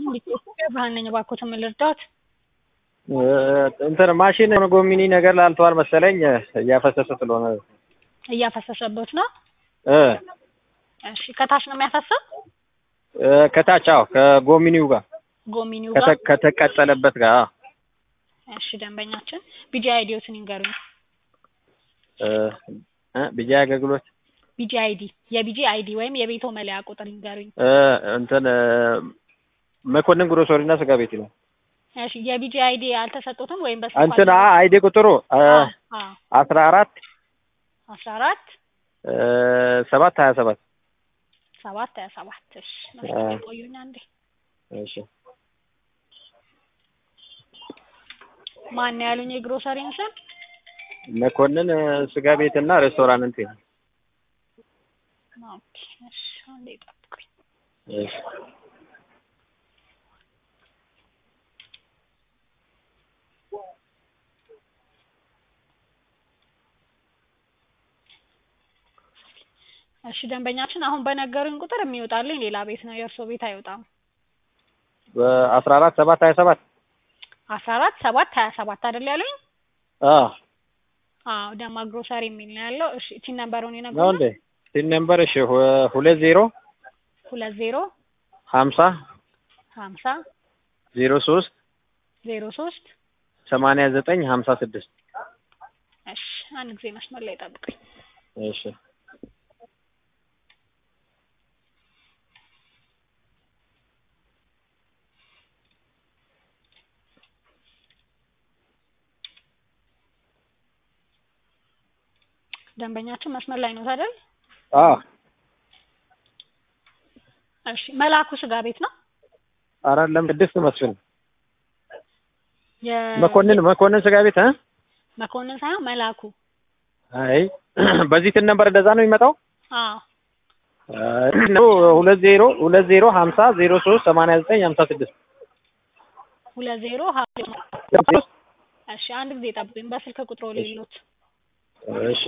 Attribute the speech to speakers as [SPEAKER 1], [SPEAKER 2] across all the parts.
[SPEAKER 1] ኢትዮጵያ ብርሃን ነኝ። እባክዎትን ምን ልርዳዎት?
[SPEAKER 2] እንትን ማሽን ጎሚኒ ነገር ላልተዋል መሰለኝ እያፈሰሰ ስለሆነ
[SPEAKER 1] እያፈሰሰበት ነው።
[SPEAKER 2] እ
[SPEAKER 1] እሺ ከታች ነው የሚያፈሰው?
[SPEAKER 2] እ ከታች አዎ፣ ከጎሚኒው ጋር
[SPEAKER 1] ጎሚኒው ጋር።
[SPEAKER 2] ከተ- ከተቀጠለበት ጋር አዎ።
[SPEAKER 1] እሺ ደንበኛችን ቢጂ አይዲዎትን ይንገሩኝ።
[SPEAKER 2] እ እ ቢጃ አገልግሎት
[SPEAKER 1] ቢጂ አይዲ የቢጂ አይዲ ወይም የቤቶ መለያ ቁጥር ይንገሩኝ።
[SPEAKER 2] እ እንትን እ መኮንን ግሮሰሪና ስጋ ቤት ይላል።
[SPEAKER 1] እሺ የቢጂ አይዲ አልተሰጡትም ወይም በስ
[SPEAKER 2] እንትን አ አይዲ ቁጥሩ እ አስራ አራት
[SPEAKER 1] አስራ አራት
[SPEAKER 2] እ ሰባት ሀያ ሰባት
[SPEAKER 1] ሰባት ሀያ ሰባት እሺ መስመር ላይ ቆዩኝ አንዴ።
[SPEAKER 2] እሺ
[SPEAKER 1] ማን ነው ያሉኝ የግሮሰሪን ስም?
[SPEAKER 2] መኮንን እ ስጋ ቤትና ሬስቶራንት ይላል።
[SPEAKER 1] ኦኬ እሺ አንዴ ጠብቁኝ።
[SPEAKER 2] እሺ
[SPEAKER 1] እሺ ደንበኛችን አሁን በነገሩኝ ቁጥር የሚወጣልኝ ሌላ ቤት ነው፣ የእርስዎ ቤት አይወጣም።
[SPEAKER 2] በአስራ አራት ሰባት ሀያ ሰባት
[SPEAKER 1] አስራ አራት ሰባት ሀያ ሰባት አይደል ያሉኝ?
[SPEAKER 2] አዎ
[SPEAKER 1] አዎ ደማ ግሮሰሪ የሚል ነው ያለው። እሺ ቲን ነምበሩን
[SPEAKER 2] ነው
[SPEAKER 1] ይነግሩኛል?
[SPEAKER 2] እንዴ? ሲን ነምበር እሺ ሁ- ሁለት ዜሮ
[SPEAKER 1] ሁለት ዜሮ
[SPEAKER 2] ሀምሳ
[SPEAKER 1] ሀምሳ
[SPEAKER 2] ዜሮ ሶስት
[SPEAKER 1] ዜሮ ሶስት
[SPEAKER 2] ሰማንያ ዘጠኝ ሀምሳ ስድስት
[SPEAKER 1] እሺ አንድ ጊዜ መስመር ላይ ጠብቁኝ።
[SPEAKER 2] እሺ
[SPEAKER 1] ደንበኛችን መስመር ላይ ነው አይደል?
[SPEAKER 2] አዎ
[SPEAKER 1] እሺ መላኩ ስጋ ቤት ነው።
[SPEAKER 2] አይደለም ቅድስት መስፍን
[SPEAKER 1] የ
[SPEAKER 2] መኮንን መኮንን ስጋ ቤት እ
[SPEAKER 1] መኮንን ሳይሆን መላኩ።
[SPEAKER 2] አይ በዚህ ትን ነበር እንደዛ ነው የሚመጣው
[SPEAKER 1] አዎ
[SPEAKER 2] አይ ነው ሁለት ዜሮ ሁለት ዜሮ ሀምሳ ዜሮ ሶስት ሰማንያ ዘጠኝ ሀምሳ ስድስት
[SPEAKER 1] ሁለት ዜሮ ሀ እሺ አንድ ጊዜ ጠብቁኝ። በስልክ ቁጥሮ ሌሎት
[SPEAKER 2] እሺ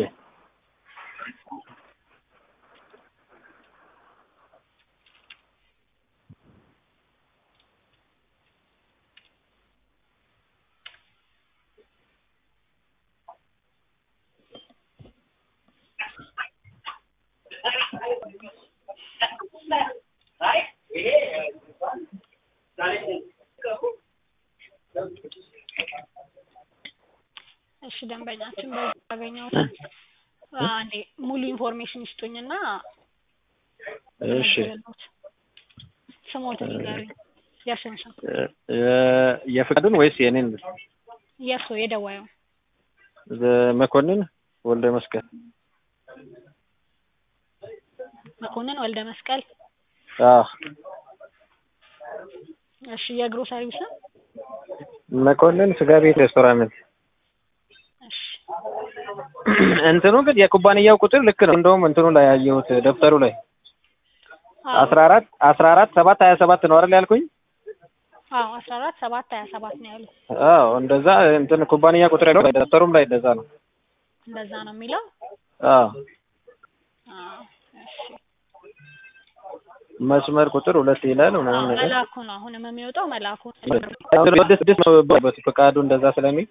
[SPEAKER 1] እሺ ደንበኛችን በዚህ ያገኘሁት አንዴ ሙሉ ኢንፎርሜሽን ይስጡኝና
[SPEAKER 2] እሺ
[SPEAKER 1] ልነግርዎት። ስሞትን ይንገሩኝ። የእርስዎን ስም
[SPEAKER 2] የ- የፍቃዱን ወይስ የኔን
[SPEAKER 1] የእርስዎ የደዋዩ
[SPEAKER 2] መኮንን ወልደ መስቀል
[SPEAKER 1] መኮንን ወልደ መስቀል።
[SPEAKER 2] አዎ
[SPEAKER 1] እሺ የግሮሰሪው ስም
[SPEAKER 2] መኮንን ስጋ ቤት ሬስቶራንት
[SPEAKER 1] እሺ
[SPEAKER 2] እንትኑ ግን የኩባንያው ቁጥር ልክ ነው። እንደውም እንትኑ ላይ ያየሁት ደብተሩ ላይ
[SPEAKER 1] አዎ
[SPEAKER 2] አስራ አራት አስራ አራት ሰባት ሀያ ሰባት ነው አይደል ያልኩኝ?
[SPEAKER 1] አዎ አስራ አራት ሰባት ሀያ ሰባት ነው ያሉት።
[SPEAKER 2] አዎ እንደዛ እንትን ኩባንያ ቁጥር ያለው ደብተሩም ላይ እንደዛ ነው።
[SPEAKER 1] እንደዛ ነው የሚለው።
[SPEAKER 2] አዎ
[SPEAKER 1] አዎ እሺ
[SPEAKER 2] መስመር ቁጥር ሁለት ይላል
[SPEAKER 1] አዎ
[SPEAKER 2] ምናምን ነገር
[SPEAKER 1] መላኩ ነው አሁንም የሚወጣው መላኩ ነው።
[SPEAKER 2] ስድስት ስድስት ነው በት ፈቃዱ እንደዛ ስለሚል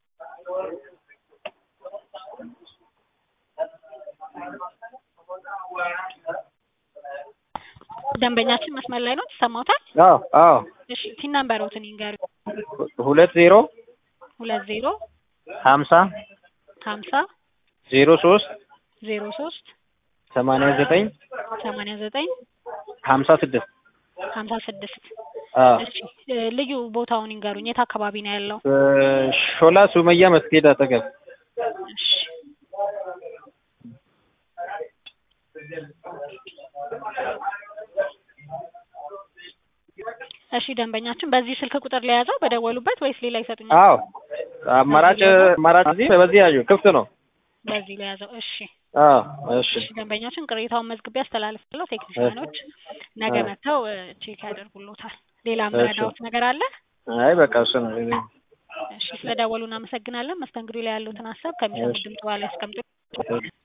[SPEAKER 1] ደንበኛችን መስመር ላይ ነው ይሰማዎታል?
[SPEAKER 2] አዎ አዎ
[SPEAKER 1] እሺ ቲን ነምበሮትን ይንገሩኝ።
[SPEAKER 2] ሁለት ዜሮ
[SPEAKER 1] ሁለት ዜሮ
[SPEAKER 2] ሀምሳ
[SPEAKER 1] ሀምሳ
[SPEAKER 2] ዜሮ ሶስት
[SPEAKER 1] ዜሮ ሶስት
[SPEAKER 2] ሰማንያ ዘጠኝ
[SPEAKER 1] ሰማንያ ዘጠኝ
[SPEAKER 2] ሀምሳ ስድስት
[SPEAKER 1] ሀምሳ ስድስት
[SPEAKER 2] አዎ
[SPEAKER 1] እሺ እ ልዩ ቦታውን ይንገሩኝ። የት አካባቢ ነው ያለው?
[SPEAKER 2] ሾላ ሱመያ መስጊድ አጠገብ
[SPEAKER 1] እሺ እሺ ደንበኛችን በዚህ ስልክ ቁጥር ለያዘው በደወሉበት ወይስ ሌላ ይሰጡኛል?
[SPEAKER 2] አዎ አማራጭ አማራጭ እዚህ በዚህ ያዩ ክፍት ነው።
[SPEAKER 1] በዚህ ለያዘው። እሺ
[SPEAKER 2] አዎ እሺ
[SPEAKER 1] እሺ ደንበኛችን ቅሬታውን መዝግቤ አስተላልፋለሁ። ቴክኒሽያኖች ነገ
[SPEAKER 2] አዎ።
[SPEAKER 1] መጥተው እ ቼክ ያደርጉልዎታል። ሌላ
[SPEAKER 2] እሺ።
[SPEAKER 1] የምረዳዎት ነገር አለ?
[SPEAKER 2] አይ በቃ እሱ ነው።
[SPEAKER 1] እሺ ስለደወሉ እናመሰግናለን። መስተንግዶ ላይ ያሉትን ሀሳብ ከሚሰሙት
[SPEAKER 2] እሺ።
[SPEAKER 1] ድምጽ በኋላ ያስቀምጡ።